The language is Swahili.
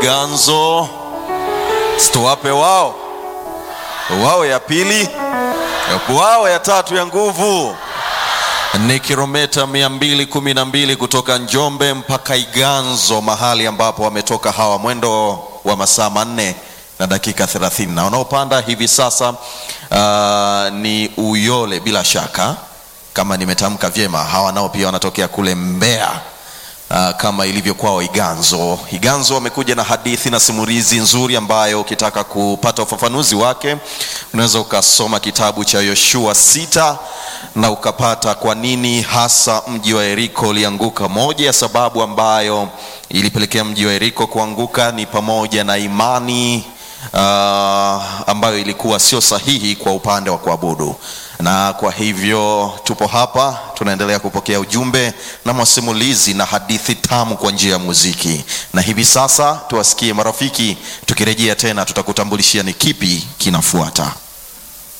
ganzo situwape wao wao ya pili wao ya tatu ya nguvu ni kilomita 212 kutoka Njombe mpaka Iganzo, mahali ambapo wametoka hawa, mwendo wa masaa manne na dakika 30, na wanaopanda hivi sasa uh, ni Uyole bila shaka, kama nimetamka vyema. Hawa nao pia wanatokea kule Mbeya. Uh, kama ilivyo kwao Iganzo. Iganzo wamekuja na hadithi na simulizi nzuri ambayo ukitaka kupata ufafanuzi wake unaweza ukasoma kitabu cha Yoshua sita na ukapata kwa nini hasa mji wa Yeriko ulianguka. Moja ya sababu ambayo ilipelekea mji wa Yeriko kuanguka ni pamoja na imani uh, ambayo ilikuwa sio sahihi kwa upande wa kuabudu na kwa hivyo tupo hapa tunaendelea kupokea ujumbe na masimulizi na hadithi tamu kwa njia ya muziki, na hivi sasa tuwasikie marafiki. Tukirejea tena, tutakutambulishia ni kipi kinafuata.